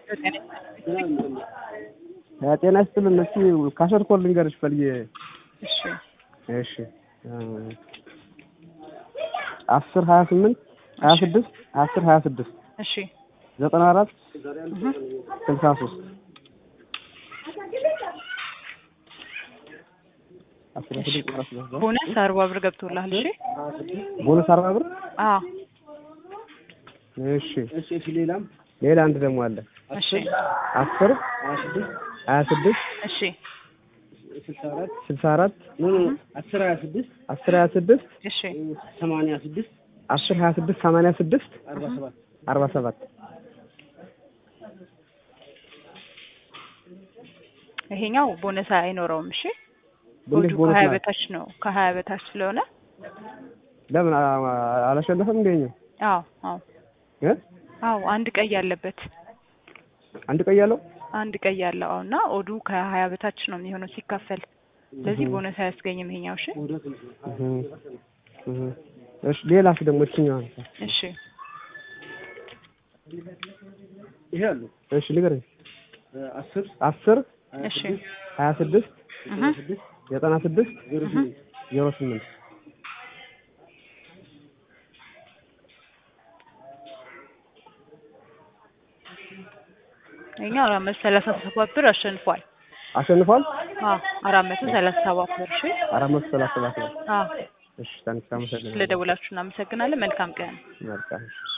ጤና ይስጥልን። እስኪ ካሸር ኮድ ልንገርሽ ፈልጌ። እሺ እሺ አስር ሀያ ስምንት ሀያ ስድስት አስር ሀያ ስድስት እሺ ዘጠና አራት እህ ስልሳ ሶስት አስራ ስድስት አራት ስልሳ ሶስት ቦነስ አርባ ብር ገብቶልሃል። እሺ ቦነስ አርባ ብር። አዎ እሺ እሺ ሌላም ሌላ አንድ ደግሞ አለ እሺ አስር ሀያ ስድስት እሺ ስልሳ አራት አስር ሀያ ስድስት አስር ሀያ ስድስት እሺ ሰማንያ ስድስት አስር ሀያ ስድስት ሰማንያ ስድስት አርባ ሰባት አርባ ሰባት ይሄኛው ቦነስ አይኖረውም። እሺ እንዴት ኮዱ ቦነስ ከሀያ ነው? በታች ነው። ከሀያ በታች ስለሆነ ለምን አ- አላሸነፈም? እንደኛው አዎ አዎ እ አዎ አንድ ቀይ ያለበት አንድ ቀይ ያለው አንድ ቀይ ያለው አዎ እና ኦዱ ከሀያ በታች ነው የሚሆነው ሲካፈል። ስለዚህ ቦነስ አያስገኝም ይሄኛው። እሺ እህ እህ እሺ ሌላስ ደግሞ እችኛዋ እሺ ይሄ አሉ እሺ ንገረኝ። አስር አስር እሺ ሀያ ስድስት እህ ዘጠና ስድስት እህ ዜሮ ስምንት ይሄኛው አራት መቶ ሰላሳ ሰባት ብር አሸንፏል። አሸንፏል። አዎ አራት መቶ ሰላሳ ሰባት ብር። እሺ አራት መቶ ሰላሳ ሰባት ነው። አዎ እሺ ታንክስ አመሰግናለሁ። ስለደውላችሁ እናመሰግናለን። መልካም ቀን። መልካም